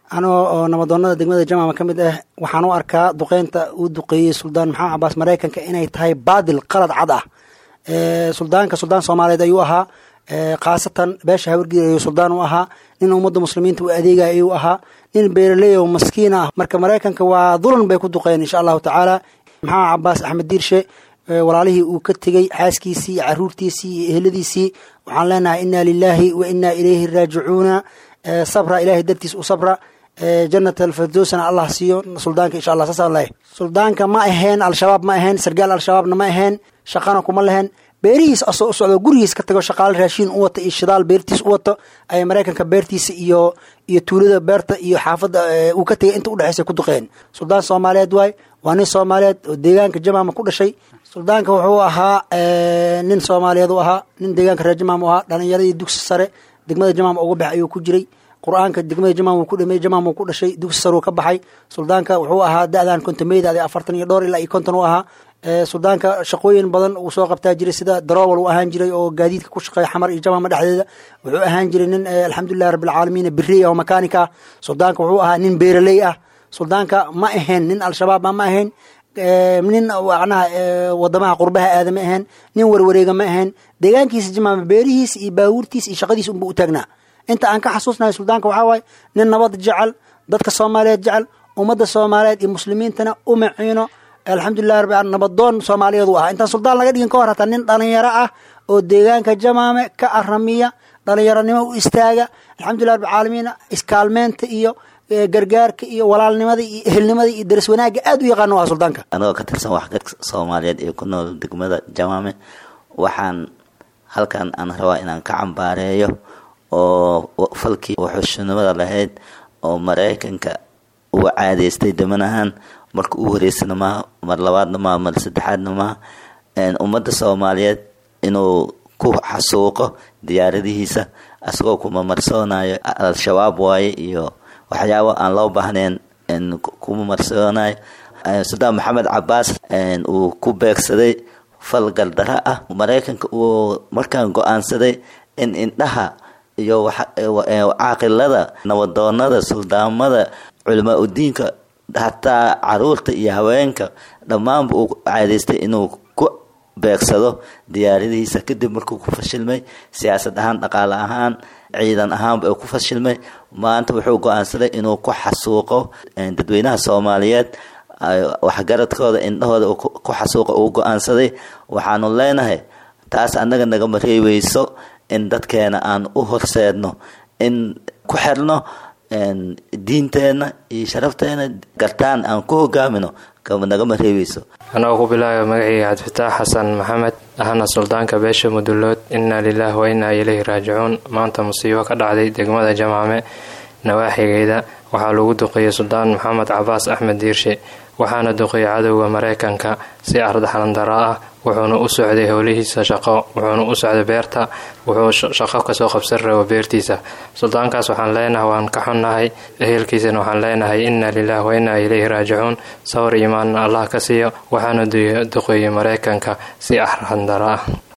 anoo oo nabadoonada degmada jamaama ka mid ah waxaan u arkaa duqeynta uu duqeeyey suldaan maxamed cabaas maraykanka inay tahay baadil qalad cad ah suldaanka suldaan soomaaliyeed ayuu ahaa khaasatan beesha hawargeed ayuu suldaan u ahaa nin ummadda muslimiinta u adeegaya ayuu ahaa nin beeraley oo maskiin ah marka maraykanka waa dulan bay ku duqeen insha allahu tacaala maxamed cabaas axmed diirshe walaalihii uu ka tegey xaaskiisii iyo caruurtiisii iyo eheladiisii waxaan leenahay inaa lilaahi wa inaa ilayhi raajicuuna sabra ilahay dartiis u sabra janat alfirdowsna allah siiyo suldaanka insha allah saasaan leeyahay suldaanka ma ahayn al-shabaab ma ahayn sargaal al-shabaabna ma ahayn shaqana kuma lehen beerihiis asoo u socdo gurigiis ka tago shaqaale raashiin u wata iyo shidaal beertiis u wato ayay maraykanka beertiisa iyo iyo tuulada beerta iyo xaafadda uu ka tegay inta udhexeysa ku duqeen suldaan soomaaliyeed waay waa nin soomaaliyeed oo deegaanka jamaama ku dhashay suldaanka wuxuu ahaa nin soomaaliyeed u ahaa nin deegaanka reer jamaam u ahaa dhalinyaradii dugsi sare degmada jamaam uga bax ayuu ku jiray qur-aanka degmada jamaam uu ku dhamey jamaam uu ku dhashay dugsi saruu ka baxay suldaanka wuxuu ahaa da-dan kontomeyda adi afartan iyo dhowr ilaa iyo konton u ahaa suldaanka shaqooyin badan uu soo qabtaa jiray sida darowal uu ahaan jiray oo gaadiidka ku shaqeeya xamar iyo jamaama dhexdeeda wuxuu ahaan jiray nin alxamdulilahi rabbilcaalamiin beriy oo makaanika ah suldaanka wuxuu ahaa nin beeraley ah suldaanka ma ahayn nin al-shabaab ma ahayn nin macnaha wadamaha qurbaha aada ma ahayn nin warwareega ma ahayn deegaankiisa jamaama beerihiisa iyo baabuurtiisa iyo shaqadiisa unba u taagnaa inta aan ka xasuusnahay suldaanka waxaa waaye nin nabad jecel dadka soomaaliyeed jecel ummadda soomaaliyeed iyo muslimiintana u maciino alxamdulilah rabbi nabadoon soomaaliyeed u ahaa intaan suldaan laga dhigin ka hor hataa nin dhalinyaro ah oo deegaanka jamaame ka aramiya dhalinyaronimo u istaaga alxamdulilah rabbilcaalamiin iskaalmeynta iyo gargaarka iyo walaalnimada iyo ehelnimada iyo daris wanaagga aada u yaqaano u aha suldaanka anagoo ka tirsan waxgadka soomaaliyeed ee ku nool degmada jamaame waxaan halkan aan rabaa inaan ka cambaareeyo oo falkii waxushnimada lahayd oo maraykanka uu caadeystay damanahan marka uu horeysana maaha mar labaadna maaha mar saddexaadna maaha ummadda soomaaliyeed inuu ku xasuuqo diyaaradihiisa asagoo kuma marsoonayo al-shabaab waaye iyo waxyaabo aan loo baahnayn kuma marsoonayo suldaan maxamed cabaas uu ku beegsaday fal galdara ah maraykanka uu markaan go-aansaday in indhaha iyo caaqilada nabadoonada suldaamada culamaa udiinka hataa caruurta iyo haweenka dhammaanba uu caadeystay inuu ku beegsado diyaaradihiisa kadib markuu ku fashilmay siyaasad ahaan dhaqaale ahaan ciidan ahaanba ku fashilmay maanta wuxuu go-aansaday inuu ku xasuuqo dadweynaha soomaaliyeed waxgaradkooda indhahooda ku xasuuqa uu go-aansaday waxaanu leenahay taas annaga nagama reebeyso in dadkeena aan u horseedno in ku xirno diinteena iyo sharafteena gartaan aan ku hogaamino nagama reebeyso anagoo ku bilaaba magacii cabdifitaax xasan maxamed ahna suldaanka beesha mudulood inaa lilaah wa inaa ilayhi raajicuun maanta musiibo ka dhacday degmada jamaame nawaaxigeeda waxaa lagu duqeeyey suldaan maxamed cabaas axmed diirshe waxaana duqeeyey cadowga maraykanka si ardaxlandara ah wuxuuna u socday howlihiisa shaqo wuxuuna u socday beerta wuxuu shaqo kasoo qabsan rabo beertiisa suldaankaas waxaan leenahay waan ka xunnahay ehelkiisana waxaan leenahay inaa lilaah wa inaa ilayhi raajicuun sawir iimaanna allah ka siiyo waxaana duqeeyey maraykanka si arxandara ah